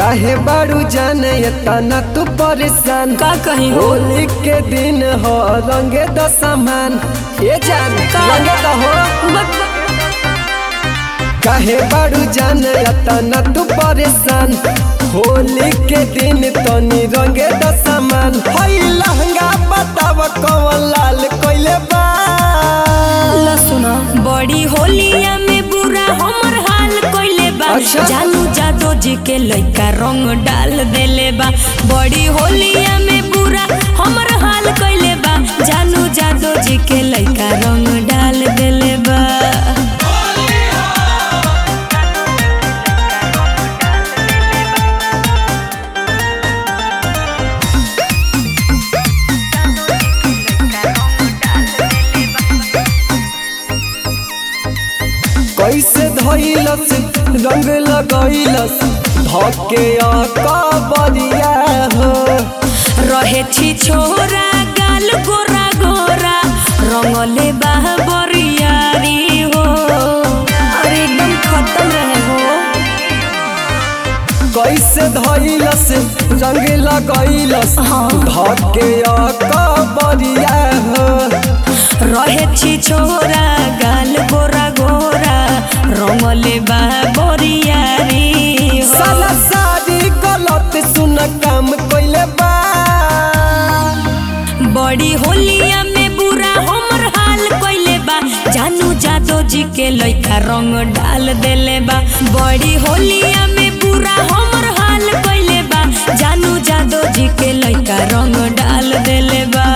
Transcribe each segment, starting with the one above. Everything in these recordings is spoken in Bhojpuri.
काहे बारू जाने तना तू परेशान का कहीं हो होली के दिन हो रंगे द सामान ये जान रंगे द हो काहे बारू जाने तना तू परेशान होली के दिन तनी रंगे द सामान हई लहंगा बताव कौन लाल कोइले बा ला सुना बड़ी होलिया में बुरा हमर हाल कोइले बा अच्छा। जानू जादो जी के लइका रंग डाल देले बा बड़ी होलिया में बुरा हमर हाल कोइले बा जानू जादो जी के लइका रंग डाल देले बा कैसे धैलस रंग लगैलस धके कबरिया हो रहे छी छोरा गाल गोरा गोरा रंगले बा बरियारी हो अरे एकदम खत्म रहे हो कैसे धैलस रंग लगैलस हाँ। धके कबरिया हो रहे छी छोरा गाल गोरा गोरा रंगले बा बरियारी हो साला सारी गलत सुन काम कइले बा बड़ी होलिया में बुरा हमर हाल कइले बा जानू जादो जी के लइका रंग डाल देले बा बड़ी होलिया में बुरा हमर हाल कइले बा जानू जादो जी के लइका रंग डाल देले बा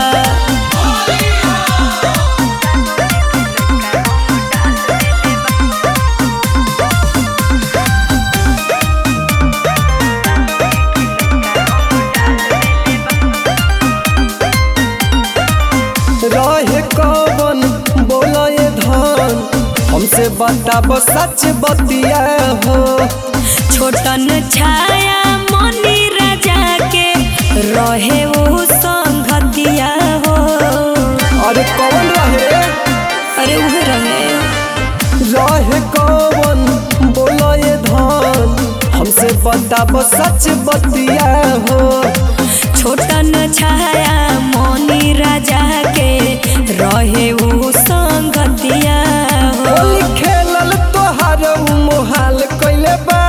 रहे कवन बोले धन हमसे बताब सच बतिया हो छोटन छाया मनी राजा के रहे वो संगतिया हो अरे कौन रहे अरे उहे रहे रहे कौन बोले धन हमसे बताब सच बतिया हो छोटन छाया मनी राजा के रहे वो संगतिया हो होली खेलल तोहार मोहाल कइले बा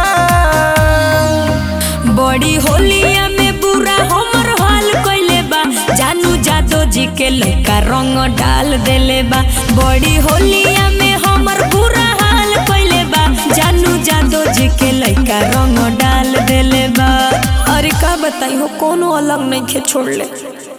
बड़ी होलिया में बुरा हमर हाल कइले बा जानू जादो जी के लइका रंग डाल देले बा बड़ी होलिया में हमर बुरा हाल कइले बा जानू जादो जी के लइका रंग डाल देले बा अरे का बताई हो कोनो अलग नहीं खे छोड़ ले